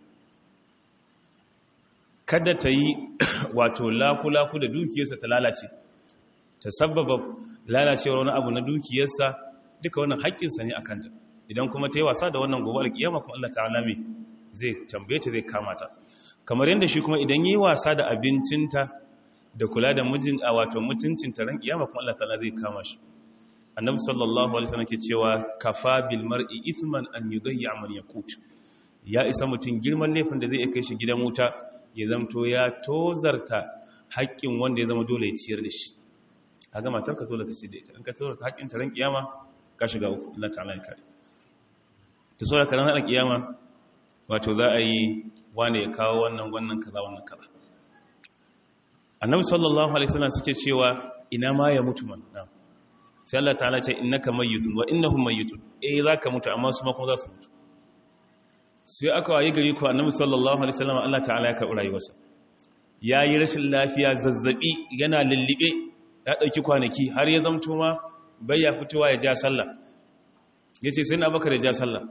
A: kada ta yi wato laku-laku da dukiyarsa ta lalace ta sababa lalacewar wani abu na dukiyarsa duka wannan haƙƙinsa ne a kanta idan kuma ta yi wasa da wannan gobe alƙiyama kuma Allah ta'ala mai zai tambaye ta zai kama ta kamar yadda shi kuma idan yi wasa da abincinta da kula da mijin a wato mutuncinta ran ƙiyama kuma Allah ta'ala zai kama shi annabi sallallahu alaihi wasallam ke cewa kafa bil mar'i ithman an yudayya man yakut ya isa mutum girman laifin da zai kai shi gidan wuta ya zamto ya tozarta haƙƙin wanda ya zama dole ya ciyar da shi a ga matar ka dole ka ciyar da ita in ka tozarta haƙƙin ta ran kiyama ka shiga uku Allah ta'ala ya kare ta so da karan ran kiyama wato za a yi wane ya kawo wannan wannan kaza wannan kaza annabi sallallahu alaihi wasallam suke cewa ina ma ya mutu man na'am sai Allah ta'ala ce innaka mayyitun wa innahum mayyitun eh zaka mutu amma su ma kuma za su mutu sai aka wayi gari ko annabi sallallahu alaihi wasallam Allah ta'ala ya karɓi rayuwarsa yayi rashin lafiya zazzabi yana lullube ya dauki kwanaki har ya zamto ma bai ya fitowa ya ja sallah yace sai na bakar ya ja sallah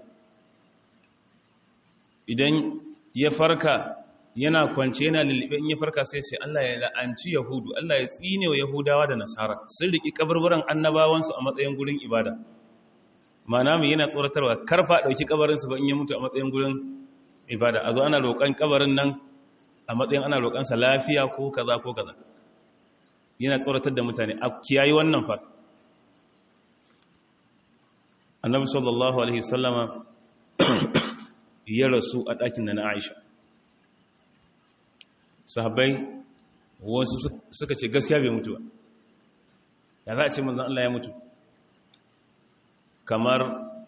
A: idan ya farka yana kwance yana lullube in ya farka sai ce Allah ya la'anci yahudu Allah ya tsine wa yahudawa da nasara sun riki kaburburan annabawansu a matsayin gurin ibada mana mu yana tsoratarwa karfa dauki kabarinsu ba in ya mutu a matsayin gurin ibada a zo ana roƙon kabarin nan a matsayin ana roƙonsa lafiya ko kaza ko kaza yana tsoratar da mutane a kiyayi wannan fa annabi sallallahu alaihi sallama ya rasu a ɗakin da na aisha sahabbai wasu suka ce gaskiya bai mutu ba ya za a ce manzan Allah ya mutu kamar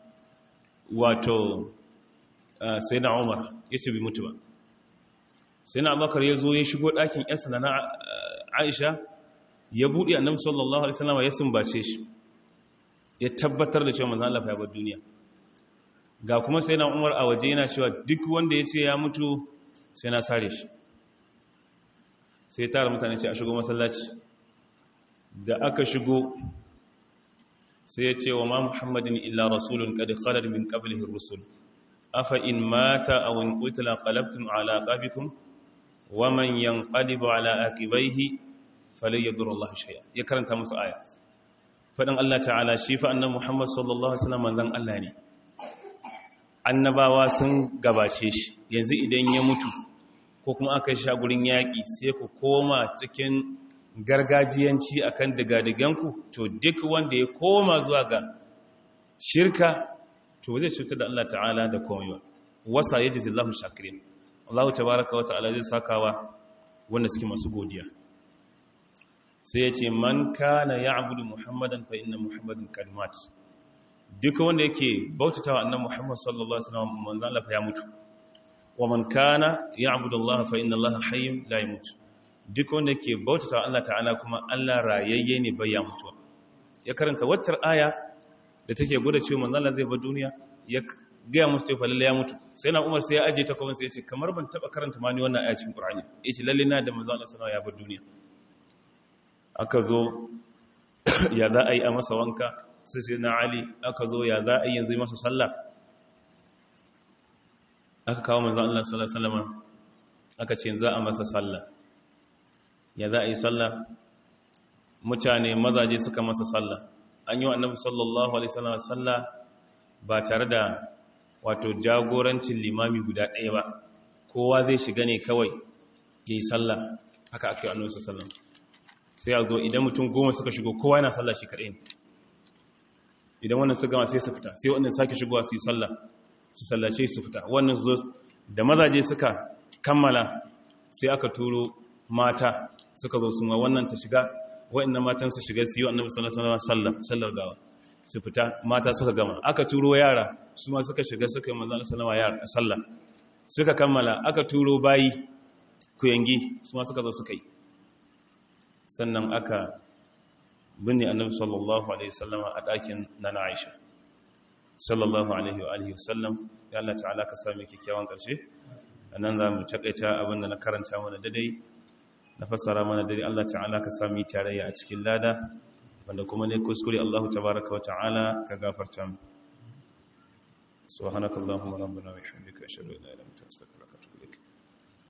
A: wato sai na umar ya ce bai mutu ba sai na abakar ya zo ya shigo ɗakin yansa na aisha ya buɗe annabi sallallahu alaihi wasallam ya sumbace shi ya tabbatar da cewa manzan Allah ya bar duniya ga kuma sai na umar a waje yana cewa duk wanda ya ce ya mutu sai na sare shi sai tara mutane ce a shigo masallaci da aka shigo sai ya ce wa ma muhammadin illa rasulun kadi khalar min qablihi rusul afa in mata aw in qutila qalabtum ala aqabikum wa man yanqalibu ala aqibaihi falan yadur Allah shay'a ya karanta musu aya fadin Allah ta'ala shi fa annabi Muhammad sallallahu alaihi wasallam manzon Allah ne annabawa sun gabace shi yanzu idan ya mutu ko kuma aka sha gurin yaƙi sai ku koma cikin gargajiyanci akan digadiganku to duk wanda ya koma zuwa ga shirka to zai cutar da Allah ta'ala da komai wasa yaji zillahu shakirin Allah tabaraka wa ta'ala zai sakawa wanda suke masu godiya sai ya ce man kana ya'budu muhammadan fa inna muhammadan qad mat duk wanda yake bautatawa annabi muhammad sallallahu alaihi wasallam manzo Allah fa ya mutu wa man kana ya'budu Allah fa inna Allah hayyun la yamut duk wanda yake bautatawa Allah ta'ala kuma Allah rayayye ne bai ya mutu ya karanta waccar aya da take gwada cewa manzo Allah zai bar duniya ya gaya musu cewa lalle ya mutu sai na Umar sai ya aje ta kuma sai ya ce kamar ban taba karanta ma ni wannan aya cikin Qur'ani yace lalle na da manzo Allah sallallahu alaihi wasallam ya bar duniya aka zo ya za a yi a masa wanka sai sai na Ali aka zo ya za a yi yanzu masa sallah aka kawo manzo Allah sallallahu alaihi wasallam aka ce za a masa sallah ya za a yi sallah mutane mazaje suka masa sallah an yi wa annabi sallallahu alaihi wasallam sallah ba tare da wato jagorancin limami guda ɗaya ba kowa zai shiga ne kawai ya yi sallah haka aka yi annabi sallallahu sai a zo idan mutum goma suka shigo kowa yana sallah shi kaɗai idan wannan su gama sai su fita sai wannan sake shigowa su yi sallah su sallace su fita wannan zo da mazaje suka kammala sai aka turo mata suka zo su ma wannan ta shiga wa'annan matan su shiga su yi annabi sallallahu alaihi wasallam sallar gawa su fita mata suka gama aka turo yara su ma suka shiga suka yi manzo sallallahu alaihi sallah suka kammala aka turo bayi kuyangi su ma suka zo suka yi sannan aka binne annabi sallallahu alaihi wasallama a ɗakin na Aisha sallallahu alaihi wa alihi wasallam ya Allah ta'ala ka sami kyakkyawan ƙarshe anan za mu takaita abin da na karanta mana dadai na fassara mana dare Allah ta'ala ka sami tarayya a cikin lada wanda kuma ne kuskure Allah tabaraka wa ta'ala ka gafarta mu subhanakallahumma rabbana wa bihamdika ashhadu an la ilaha illa anta astaghfiruka wa atubu ilaik